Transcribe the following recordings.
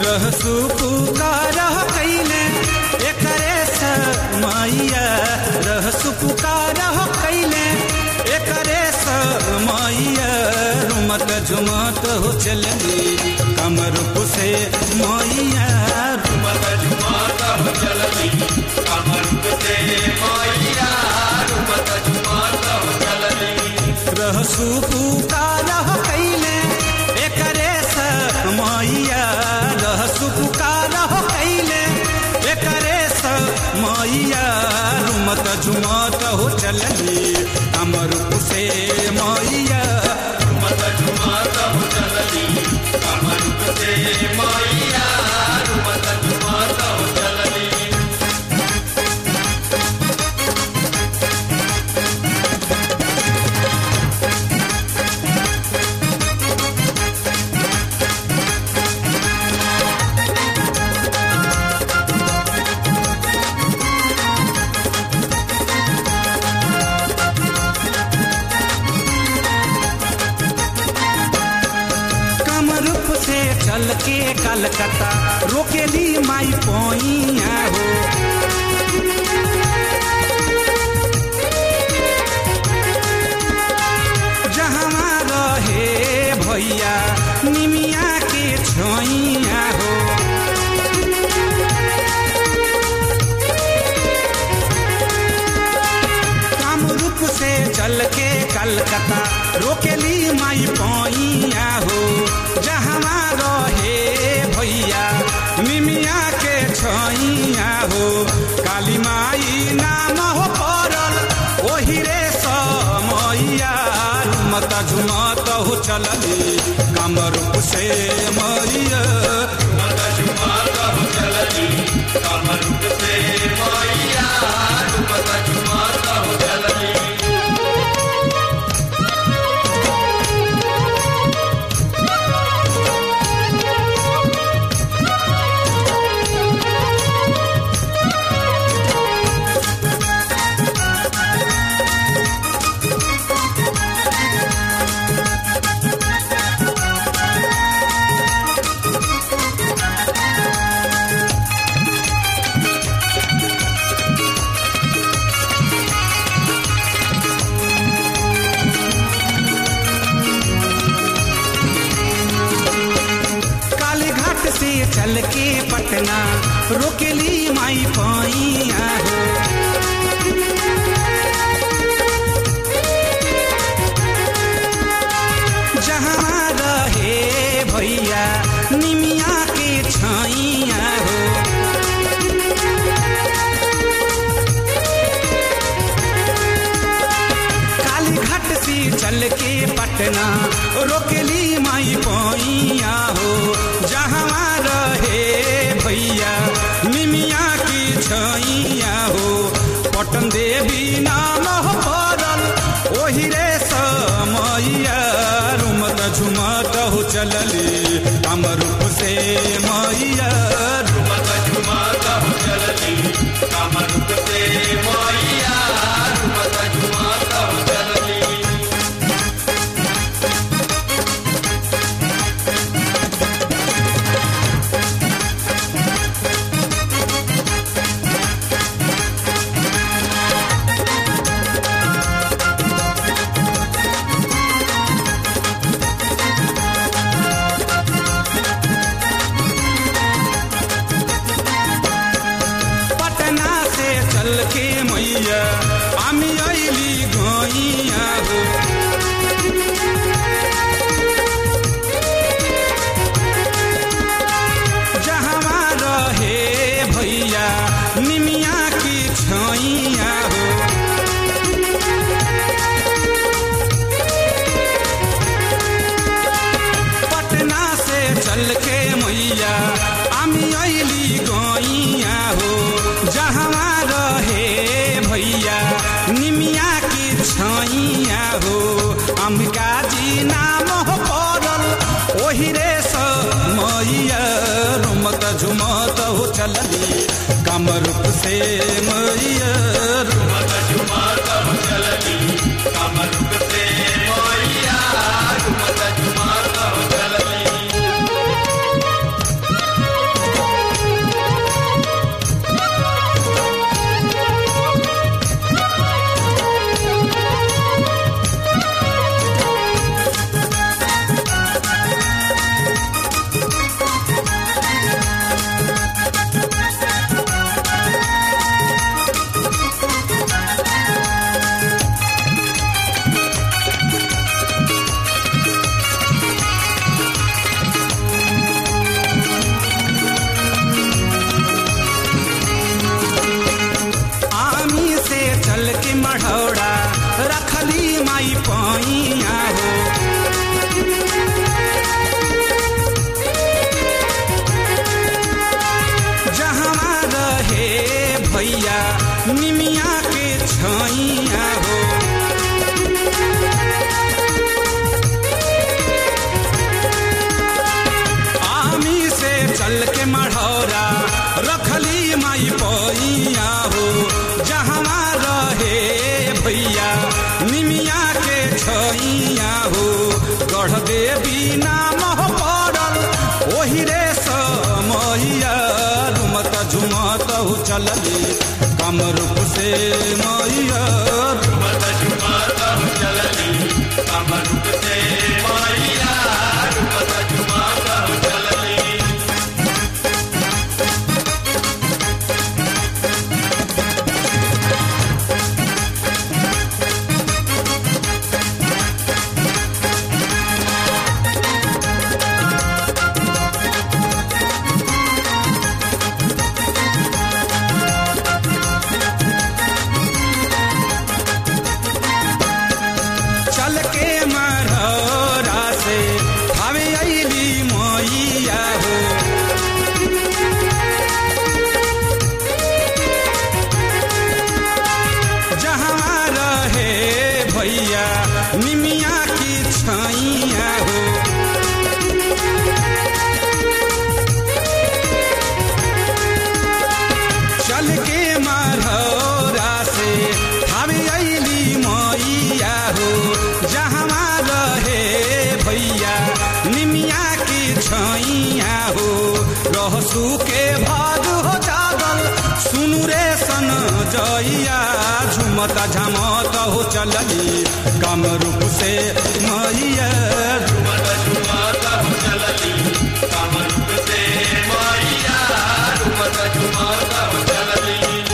रहसु पुकार कैले एकरे मैया रहसु पुकार कैले एकरे मैया रुमत झुमत हो चलनी कमर से मैया रुमत झुमत हो चलनी कमर से मैया रुमत झुमत हो चलनी रहसु पुकार कैले एकरे मैया रहसु पुकार कैले एकरे मैया रुमत झुमत हो चलनी कमर से मैया रुमत झुमत हो चलनी कमर से मैया रुमत झुमत हो चलनी कमरूप से चल के कलकत्ता रोकेली माई पोइया हो जहाँ रहे भैया निमिया के छोइया हो कामरूप से चल के कलकत्ता रोकेली माई पोइया हो जहाँ रहे भैया निमिया के छैया हो काली माई नाम हो पड़ल ओही रे समैया मत झुमत हो चलली कामरूप से मैया रुमत झुमत हो चलनी कमर से मैया रुमत झुमत हो चलनी काली घाट से चल के पटना रोकेली माई पैया हो जहाँ रहे भैया निमिया के छैया हो काली घाट से चल के पटना रोकेली माई पैया हो जहाँ रहे भैया निमिया की छैया हो पटन देवी नाम हो पड़ल ओही रे समैया रुमत झुमत हो चलली कमरूप से मैया रुमत झुमत हो चलनी कमर से मैया रुमत झुमत हो चलनी पटना से चल के मैया আমি আইলি গইয়া हो जहाँ रहे भैया निमिया की छैया हो पटना से चल के मैया আমি আইলি গইয়া हो जहाँ रहे भैया निमिया की छैया हो अम्बिका जी नाम हो पड़ल ओही रे मैया रुमत झुमत हो चलली कमरूप से मैया रुमत झुमत हो चलनी कमर से मैया रुमत झुमत हो चलनी छैया हो गढ़ देवी नाम हो पड़ल ओही रे समैया रुमत झुमत हो चलली कमरूप से मैया झुमत झुमत हो चलली कमरूप से मैया झुमत झुमत हो चलली चल के मरहरा से हवे अली मैया हो जहाँ रहे भैया निमिया की छैया हो चल के मरहरा से हवे अली मैया हो जहाँ रहे भैया निमिया की छैया हो रहसू के भाग हो जागल सुनु रे सन जइया झुमता झमत हो चलली कम रूप से मैया झुमत झुमत हो चलली कमरूप से मैया झुमत झुमत हो चलली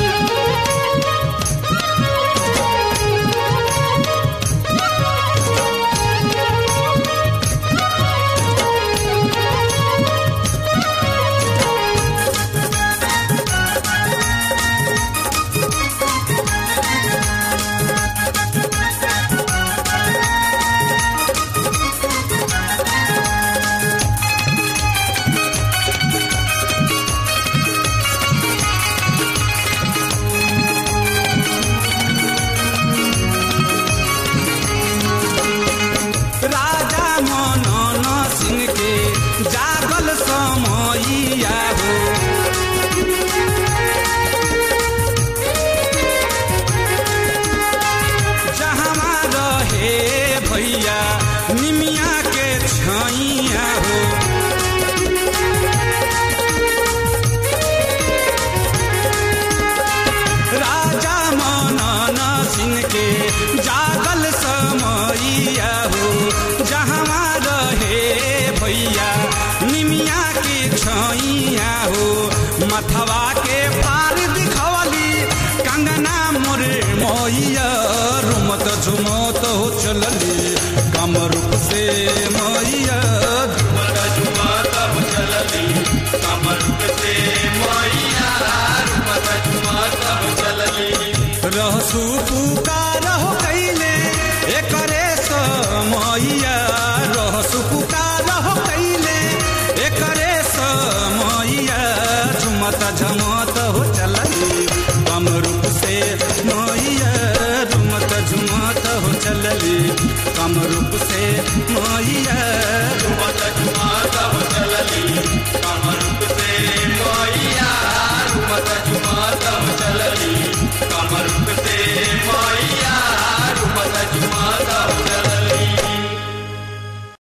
राजा मनन सिंह के जागल समैया हो जहाँ रहे भैया निमिया के छैया हो राजा मनन सिंह के जागल समैया हो जहाँ रहे भैया निमिया की छैया हो मथवा के पार दिखवली कंगना मोरे मैया रुमत झुमत हो चलली कम रूप से मैया झुमत झुमत हो चलली कमरूप से मैया झुमत झुमत हो चलली रहसु पुकार हो कैले एकरे समैया रहसु पुकार हो कैले एकरे समैया झुमत झमत हो चलली कम रूप से मैया झुमत झुमत हो चलली कम रूप से मैया झुमत झुमत हो चलली कम